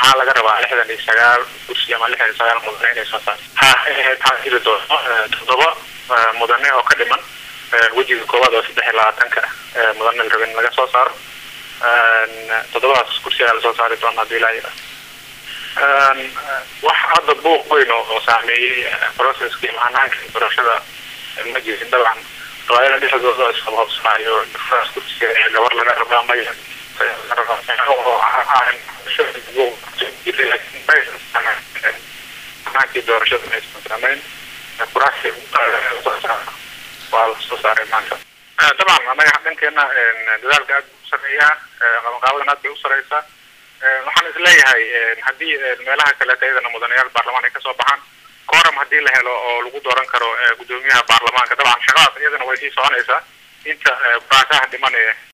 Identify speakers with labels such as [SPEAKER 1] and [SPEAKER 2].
[SPEAKER 1] waxaa laga rabaa lixdan iyo sagaal kursi ama lixdan iyo sagaal mudane inay soo saarto ha taa jiri doono toddoba mudane oo ka dhiman wejiga koowaad oo saddex iyo labaatanka mudane la raba in laga soo saaro toddobadaas kursi ayaa lasoo saari doona hadii ilaa yira wax hadda buuq weyn oo saameeyey processkii mahanaanka doorashada ma jirin dabcan qabaayada dhexdooda isqabqabsanaayo difraas kursiga ee gabar laga rabaa maya hanaankii doorashada maysan saameyn kuraasi waa lasoo saaray maanta dabcan anaga dhankeena dadaalka aad u sareeyaa qabanqaabadan aad bay u sareysaa waxaan isleeyahay haddii meelaha kaleeta iyadana mudanayaal baarlamaan ay kasoo baxaan coram haddii la helo oo lagu dooran karo gudoomiyaha baarlamaanka dabcan shaqadaas iyadana way sii soconaysaa inta kuraasaha dhiman ee